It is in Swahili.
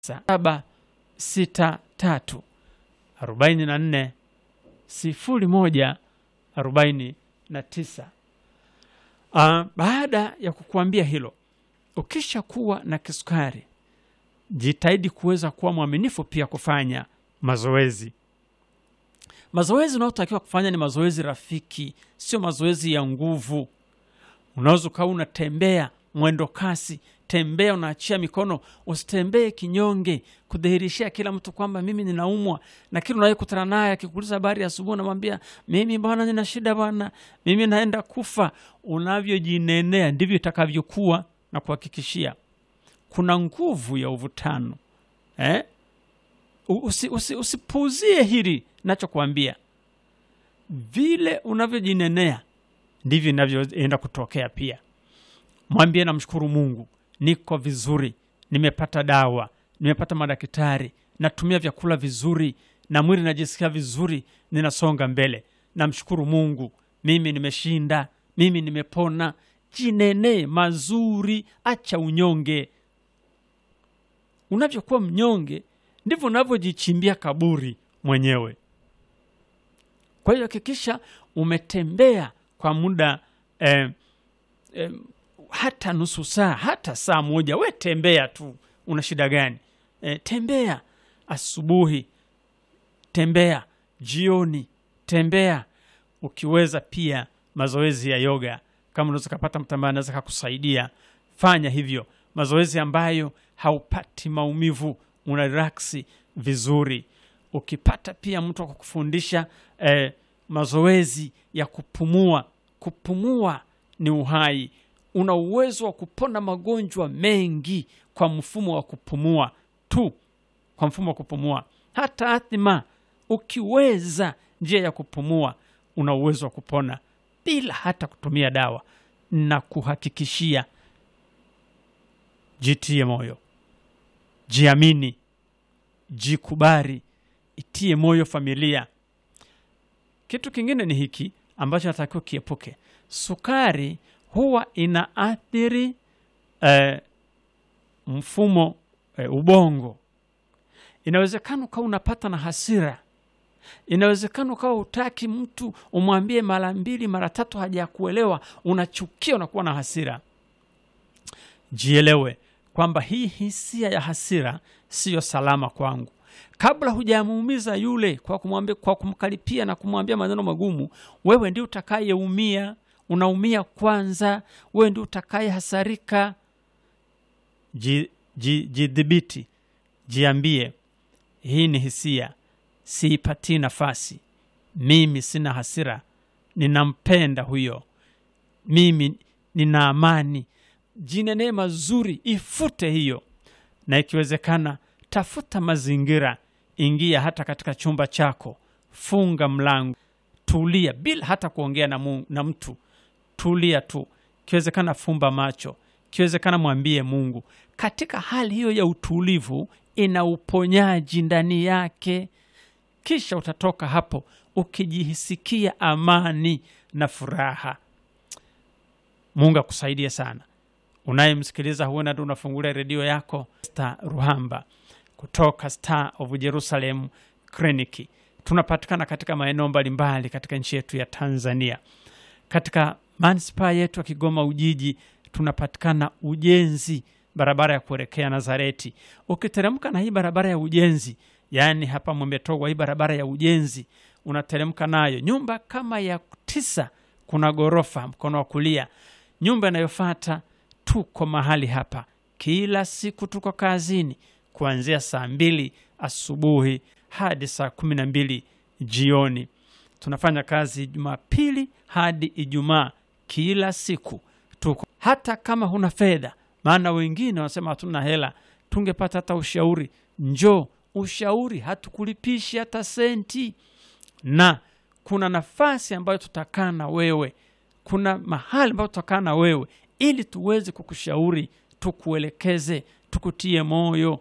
saba sita tatu arobaini na nne sifuri moja arobaini na tisa. Uh, baada ya kukuambia hilo, ukisha kuwa na kisukari, jitahidi kuweza kuwa mwaminifu pia kufanya mazoezi. Mazoezi unayotakiwa kufanya ni mazoezi rafiki, sio mazoezi ya nguvu. Unaweza ukawa unatembea mwendo kasi, tembea unaachia mikono, usitembee kinyonge, kudhihirishia kila mtu kwamba mimi ninaumwa, na kila unayekutana naye akikuuliza habari asubuhi, unamwambia mimi bwana, nina shida bwana, mimi naenda kufa. Unavyojinenea ndivyo itakavyokuwa, na kuhakikishia kuna nguvu ya uvutano eh? Usi, usi, usipuuzie hili nachokuambia. Vile unavyojinenea ndivyo inavyoenda kutokea pia. Mwambie namshukuru Mungu, niko vizuri, nimepata dawa, nimepata madaktari, natumia vyakula vizuri na mwili najisikia vizuri, ninasonga mbele. Namshukuru Mungu, mimi nimeshinda, mimi nimepona. Jinenee mazuri, acha unyonge. Unavyokuwa mnyonge ndivyo unavyojichimbia kaburi mwenyewe. Kwa hiyo hakikisha umetembea kwa muda eh, eh, hata nusu saa hata saa moja, we tembea tu. Una shida gani? Eh, tembea asubuhi, tembea jioni, tembea. Ukiweza pia mazoezi ya yoga, kama unaweza kapata mtu ambaye anaweza kakusaidia, fanya hivyo, mazoezi ambayo haupati maumivu, una relaksi vizuri. Ukipata pia mtu wa kukufundisha eh, mazoezi ya kupumua. Kupumua ni uhai. Una uwezo wa kupona magonjwa mengi kwa mfumo wa kupumua tu, kwa mfumo wa kupumua. Hata athma, ukiweza njia ya kupumua, una uwezo wa kupona bila hata kutumia dawa. Na kuhakikishia, jitie moyo, jiamini, jikubali, itie moyo familia. Kitu kingine ni hiki ambacho natakiwa kiepuke. Sukari huwa inaathiri eh, mfumo eh, ubongo. Inawezekana ukawa unapata na hasira, inawezekana ukawa utaki mtu umwambie mara mbili mara tatu hajakuelewa, unachukia, unakuwa na hasira. Jielewe kwamba hii hisia ya hasira siyo salama kwangu. Kabla hujamuumiza yule kwa kumwambia, kwa kumkaripia na kumwambia maneno magumu, wewe ndio utakayeumia. Unaumia kwanza, wewe ndio utakaye hasarika. Jidhibiti, ji, jiambie, hii ni hisia, siipatii nafasi. Mimi sina hasira, ninampenda huyo, mimi nina amani. Jinenee mazuri, ifute hiyo, na ikiwezekana tafuta mazingira, ingia hata katika chumba chako, funga mlango, tulia bila hata kuongea na, mu, na mtu tulia tu. Ikiwezekana fumba macho, ikiwezekana mwambie Mungu. Katika hali hiyo ya utulivu, ina uponyaji ndani yake. Kisha utatoka hapo ukijihisikia amani na furaha. Mungu akusaidie sana. Unayemsikiliza huenda tu unafungulia redio yako. Star Ruhamba kutoka Star of Jerusalem Clinic. Tunapatikana katika maeneo mbalimbali katika nchi yetu ya Tanzania. Katika manispaa yetu ya Kigoma Ujiji tunapatikana Ujenzi, barabara ya kuelekea Nazareti. Ukiteremka na hii barabara ya Ujenzi, yaani hapa Mwembetogwa, hii barabara ya Ujenzi unateremka nayo, nyumba kama ya tisa, kuna ghorofa mkono wa kulia. Nyumba inayofuata tuko mahali hapa kila siku, tuko kazini kuanzia saa mbili asubuhi hadi saa kumi na mbili jioni. Tunafanya kazi Jumapili hadi Ijumaa, kila siku tuko. Hata kama huna fedha, maana wengine wanasema hatuna hela, tungepata hata ushauri, njoo ushauri, hatukulipishi hata senti, na kuna nafasi ambayo tutakaa na wewe, kuna mahali ambayo tutakaa na wewe ili tuweze kukushauri, tukuelekeze, tukutie moyo